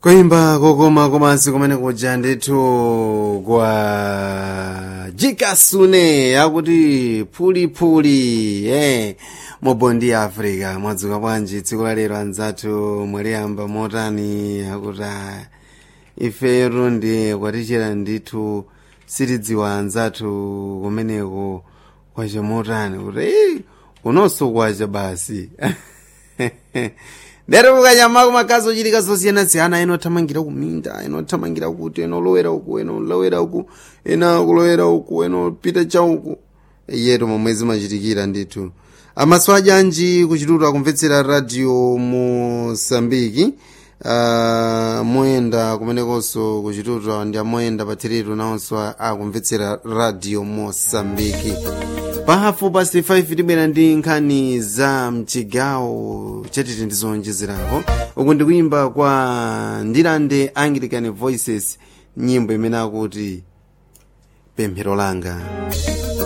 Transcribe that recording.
kuimba kokoma komansi kumene kuja ndithu kwa jikasune akuti phulipuli eh mubondi ya africa mwadzuka bwanji tsiku la lero anzathu mwaliyamba motani akuti ah, ifetu ndi kwatichera ndithu sitidziwa anzathu kumeneko kwacha motani kuti "Eh, unonso kwacha basi ndere mukanyamako makazi ochitika zosiyana-siyana ena othamangira kuminda ena othamangira kuti ena olowera uku ena olowera uku ena kulowera uku ena opita chauku yetu momwe zimachitikira ndithu amaso ajanji kuchitutu akumvetsera radio mosambiki uh, moyenda kumenekonso kuchitutu ndi amoyenda pathiritu nawonso akumvetsera radio mosambiki pahafu pasi 5 tibwera ndi nkhani za mchigawo chatiti ndizonjezerako uku ndikuyimba kwa ndilande anglican voices nyimbo imene akuti pemphero langa